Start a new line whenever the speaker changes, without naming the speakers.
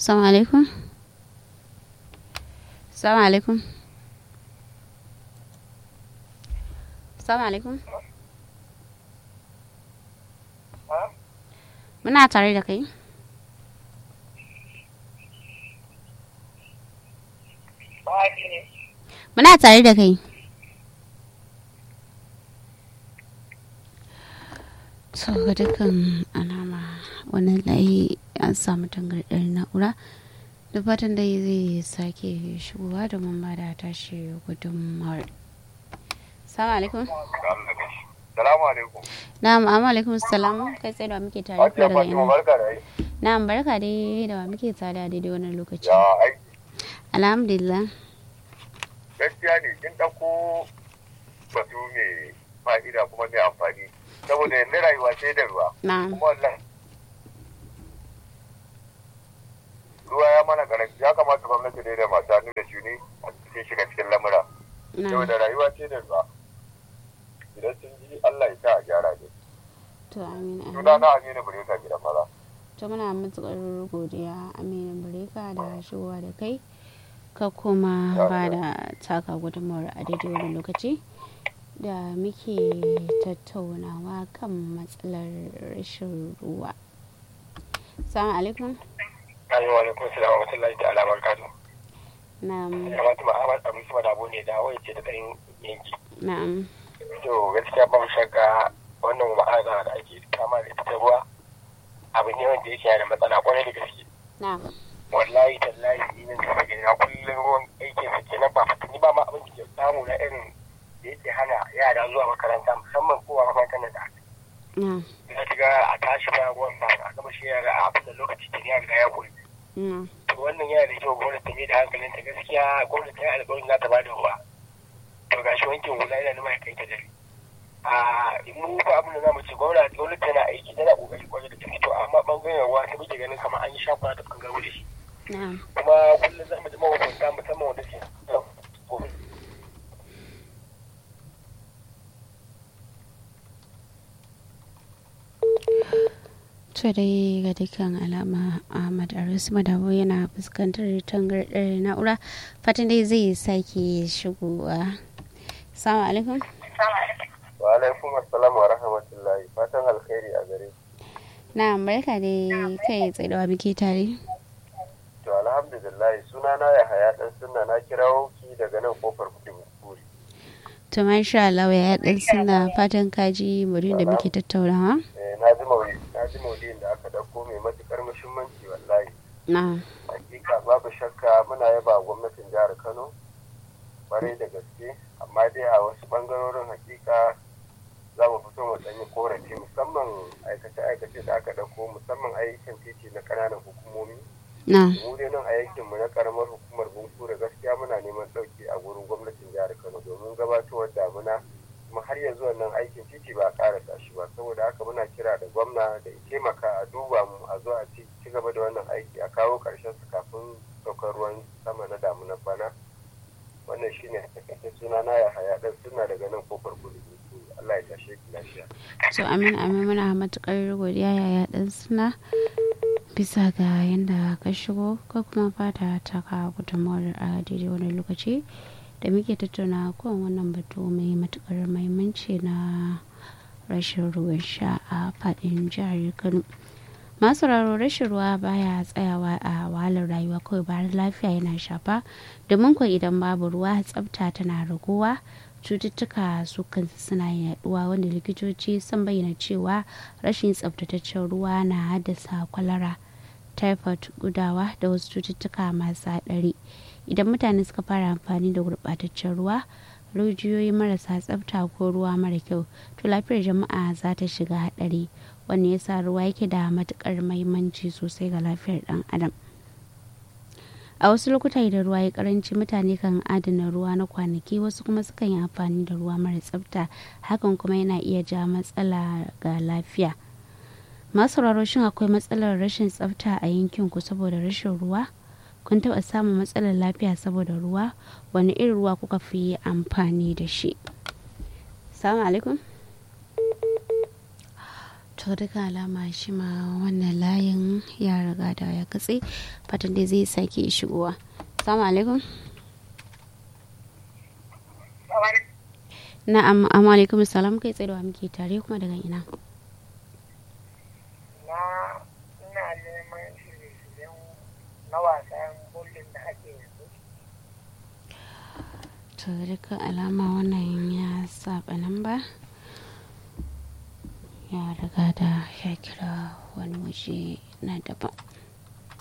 Assalamu alaikum. Assalamu alaikum. Assalamu alaikum. Muna tare da kai. Muna tare da kai. So ga dukkan alama wannan layi an samu tangardar na'ura da fatan dai zai sake shigowa domin ba da tashi gudunmawar. Salamu alaikum.
Salamu alaikum.
Na'am, amma alaikum salam. Kai tsaye da wa muke tare
Hajiya
kuma daga
Fatima
ina.
barka da yi.
Na'am, barka dai da wa muke tare a daidai wannan lokaci.
Ya aiki.
Alhamdulillah.
Gaskiya ne kin ɗauko batu mai fa'ida kuma mai amfani. Saboda yanzu rayuwa sai da ruwa.
Na'am.
Kuma wannan ruwa ya mana karanci ya kamata gwamnati dai da masu hannu da shuni a cikin shiga cikin lamura.
Na'am.
Saboda rayuwa sai da ruwa. Idan sun ji Allah ya sa a gyara ne.
To amin. amin.
Suna na Aminu Bureka gidan maza.
To muna matukar godiya Aminu Bureka da shigowa da kai. Ka kuma ba da taka gudunmawar a daidai wani lokaci da muke tattaunawa kan matsalar rashin ruwa. Salamu alaikum.
Amin wa alaikum salam wa rahmatullahi ta'ala wa barakatuh.
Na'am.
Kamata ma Ahmad Abu Sama da ne da wai ce da ɗan yanki.
Na'am.
To gaskiya ba mu shakka wannan ma'ana da ake kama da ita ta ruwa abu ne wanda yake yana da matsala kwarai da gaske.
Na'am.
Wallahi tallahi ni nan da gani na kullum ruwan aikin sa kenan ba fatani ba ma abin da ke samu na irin da yake hana yara zuwa makaranta musamman kowa makarantar nan da aka
Na'am.
za ta ga a tashi ba ruwan ba a gama shi yara a abin da lokaci ke ya riga ya koyi.
Na'am.
to wannan yana da kyau gwamnati ta mai da hankalin ta gaskiya gwamnati ta yi alƙawarin za ta bada ruwa to gashi wankin hula yana nuna kai ta dare a mu ba abin da zamu ce gwamnati gwamnati tana aiki tana kokari kwarai da gaske to amma bangaren ruwa ta muke ganin kamar an yi shakwa ta bangaren da shi
Na'am.
kuma kullum za mu ji mahukunta musamman wanda ke
To dai ga dukkan alama Ahmad Aris Madabo yana fuskantar tangardar na'ura fatan dai zai sake shigowa. Assalamu alaikum.
Wa alaikum assalam wa rahmatullahi. Fatan alkhairi a gare ku.
Na barka dai kai tsaye da wa muke tare.
To alhamdulillah suna na ya haya dan sunna na kirawo ki daga nan kofar kudu buri.
To masha Allah ya dan suna fatan kaji murin da muke tattaunawa.
Eh, na ji maudi na ji maudin da aka dauko mai matukar muhimmanci wallahi.
Na.
Hakika babu shakka muna yaba wa gwamnatin jihar Kano bare da gaske amma dai a wasu bangarorin hakika za mu fito mu danyi korafi musamman aikace-aikace da aka dauko musamman ayyukan titi na ƙananan hukumomi
Na.
mu dai nan a yankinmu na karamar hukumar bunkure gaskiya muna neman ɗauki a gurin gwamnatin jihar kano domin gabatowar damuna kuma har yanzu wannan aikin titi ba a ƙarasa shi ba saboda haka muna kira da gwamna da ya taimaka a duba mu a zo a ci ci gaba da wannan aiki a kawo ƙarshen su kafin saukar ruwan sama na damunar bana wannan shine a takaice suna na ya haya ɗan suna daga nan kofar kudu Allah ya tashe ki lafiya.
So amin amin muna matukar godiya yaya dan suna bisa ga yadda ka shigo ko kuma fata ta ka gudunmawar a daidai wani lokaci da muke tattauna kan wannan batu mai matukar mahimmanci na rashin ruwan sha a fadin jihar kano masu raro rashin ruwa baya tsayawa a wahalar rayuwa kawai bayan lafiya yana shafa domin kuwa idan babu ruwa tsafta tana raguwa cututtuka su kansu suna yaduwa wanda likitoci sun bayyana cewa rashin tsaftataccen ruwa na haddasa kwalara typhoid gudawa da wasu cututtuka masu haɗari idan mutane suka fara amfani da gurɓataccen ruwa rijiyoyi marasa tsafta ko ruwa mara kyau to lafiyar jama'a za ta shiga haɗari wanda yasa ruwa yake da matuƙar mahimmanci sosai ga lafiyar ɗan adam a wasu lokuta idan ruwa ya karanci mutane kan adana ruwa na kwanaki wasu kuma sukan yi amfani da ruwa mara tsafta hakan kuma yana iya ja matsala ga lafiya masu shin akwai matsalar rashin tsafta a yankin ku saboda rashin ruwa kun taɓa samun matsalar lafiya saboda ruwa wani irin ruwa kuka fi amfani da shi salamu alaikum to to duka alama shi ma wannan layin ya riga da ya katse fatan dai zai sake shigowa salamu alaikum na'am amma alaikum salam kai tsaye da muke tare kuma daga ina
na ina neman shirye-shiryen na wasan bullin da ake yanzu
to duka alama wannan ya saba nan ba ya riga da ya kira wani waje na daban